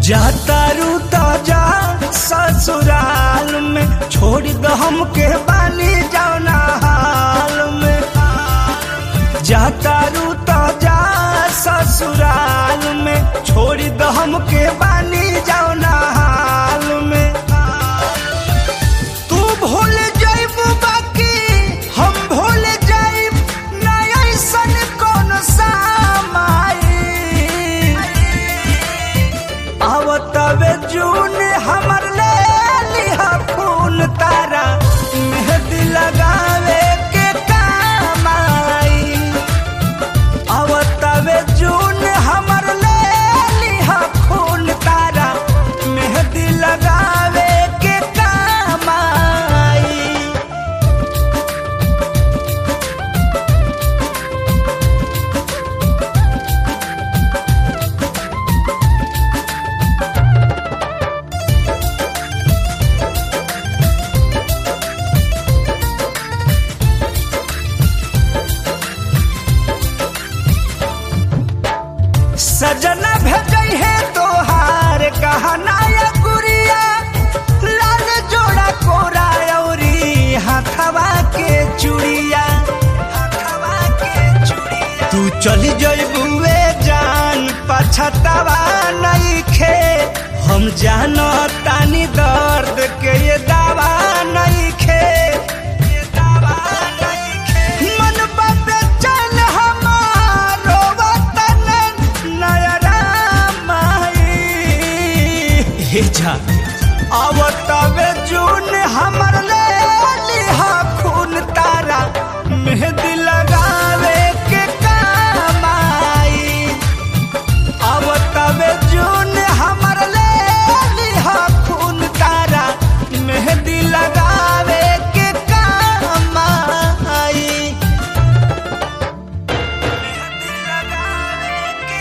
जाता रूता जा ससुराल में छोड़ दो हमके बानी जाना हाल में जाता रूता जा ससुराल में छोड़ दो हमके बानी जाना हाल में तू भूल जाइब बाकी हम भूल जाइब ना ऐसन कौन सामाई आवतवे जून हमर ले लिहा खून तारा मेहंदी लगावे के काम आई आवतवे जून हमर ले लिहा खून तारा मेहंदी लगावे के काम आई सजना भेजई है तोहार कहना या गुड़िया लाल जोड़ा कोरा औरी हाथवा के चूड़िया हाथवा के चूड़िया तू चली जइबुए जान पछतावा नहीं खे हम जानो तानी दर्द के ये दावा नहीं खे ये दावा नहीं खे मन बाबे चल हमारो वतन नयरा माई हे जा आवतवे जून हमर ले लिहा खून तारा मेहंदी लगावे के काम आई आवतवे जून हमर ले लिहा खून तारा मेहंदी लगावे के काम आई मेहंदी लगावे के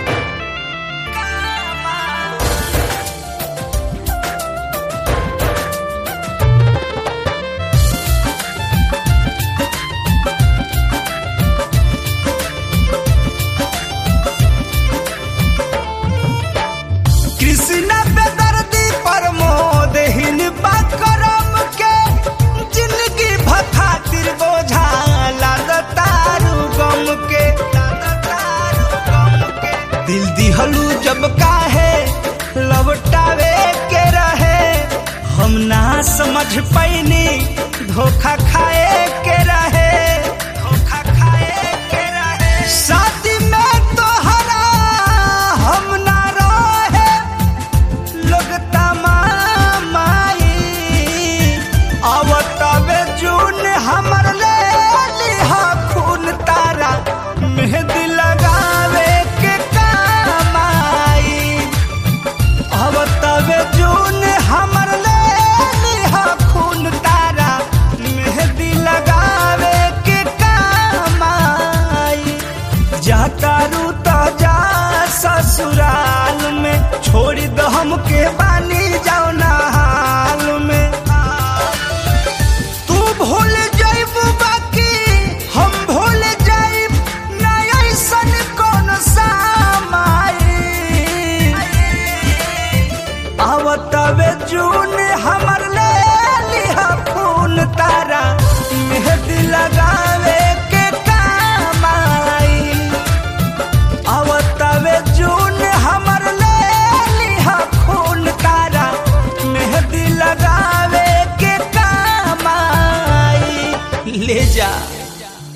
काम आई कृष्णा बेदर्दी प्रमोद हिन करम के जिंदगी भखातिर बोझा लाद तारू गम के दिल दिहलू जब काहे लौटावे के रहे हम ना समझ पैनी धोखा खाए के रहे धोखा खाए के रहे शादी में तोहरा हम ना रहे लोग तमामाई आवतवे जून हमर ले लिहा खून तारा मेहंदी लगावे के काम आई आवतवे जून हमर ले लिहा खून तारा मेहंदी लगावे के काम आई जाता रूता जा ससुराल में छोड़ दो हमके बानी जाओ ना हाल में तू भूल जाइब बाकी हम भूल जाइब ना ऐसन कौन सामाई आवतवे जून हमर ले लिहा खून तारा मेहंदी लगा